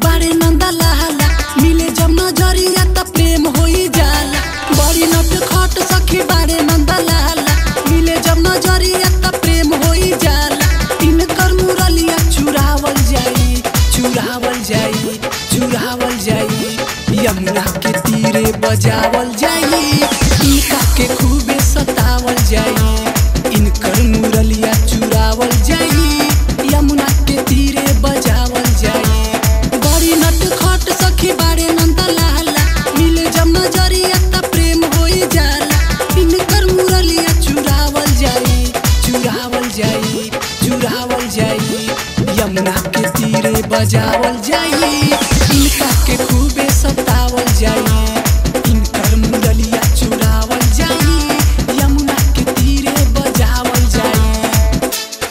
बारे नंदा लाला मिले जब नजरिया त प्रेम होई जाला बड़ी नट खट सखी बारे नंदा लाला मिले जब नजरिया त प्रेम होई जाला इनकर मुरलिया चुरावल जाई चुरावल जाई चुरावल जाई यमुना के तीरे बजावल जाई इनका के खूबे सतावल जाई इनकर मुरलिया चुरावल जाई यमुना के तीरे बजावल जाई बड़ी नट खट सखी बारे नंदा लाला मिले जब नजरिया त प्रेम होई जाला इनकर मुरलिया चुरावल जाई चुरावल जाई चुरावल जाई यमुना के तीरे बजावल जाई इनका के खूबे सतावल जाई इनकर मुरलिया चुरावल जाई यमुना के तीरे बजावल जाई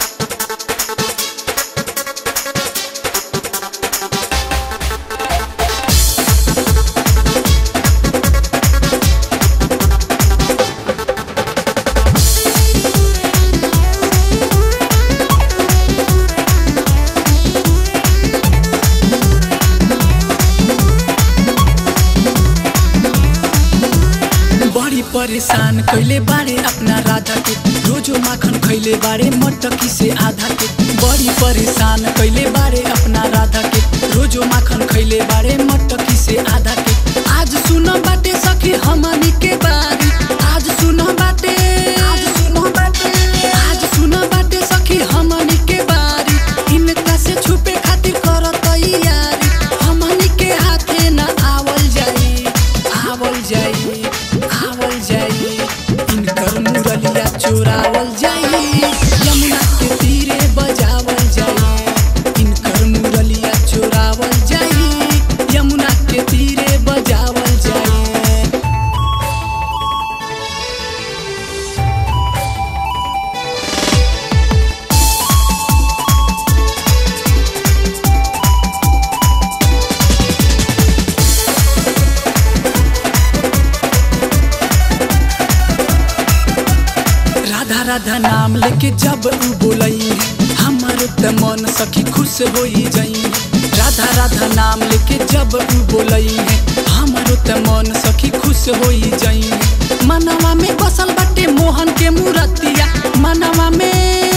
बड़ी परेशान कैले बारे अपना राधा के रोजो माखन खैले बारे मटकी से आधा के बड़ी परेशान कैले बारे अपना राधा के रोजो माखन खैले बारे मटकी से आधा के आज सुन बाटे सखी हमनी के बारी आज सुन बाटे आज सुन बाटे आज सुन बाटे सखी हमनी के बारी इनका से छुपे खातिर कर तैयारी हमनी के हाथे न आवल जाई आवल जाई आवल जाई इनकर मुरलिया चोरावल जाई यमुना के तीरे बजावल जाई इनकर मुरलिया चोरावल जाई यमुना के तीरे बजावल जाई राधा राधा नाम लेके जब उ बोलई है हमारो त मन सखी खुश होई जाई राधा राधा नाम लेके जब उ बोलई है हमारो त मन सखी खुश होई जाई मनवा में बसल बाटे मोहन के मूर्तिया मनवा में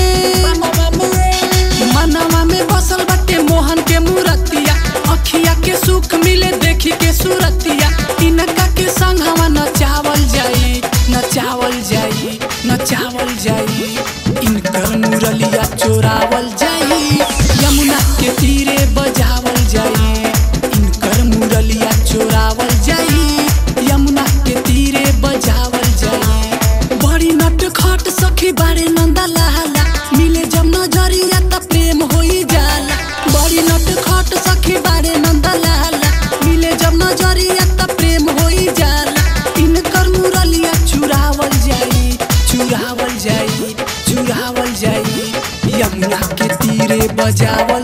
मनवा में बसल बाटे मोहन के मूर्तिया अखिया के सुख मिले देखी के सूरतिया इनका के संगवा नचावल जाई नचावल जाई नचावल जाई इनकर मुरलिया चोरावल जाई यमुना के तीरे बजावल जाई इनकर मुरलिया चोरावल जाई यमुना के तीरे बजावल जाई बड़ी नट खट सखी बारे नंदा लाला मिले जब नजरिया त प्रेम होई जाला बड़ी नट खट सखी बारे नंदा लाला मिले जब नजरिया त प्रेम होई जाला इनकर मुरलिया चुरावल जाई चुरावल जाई चुरावल जाई यमुना के तीरे बजावल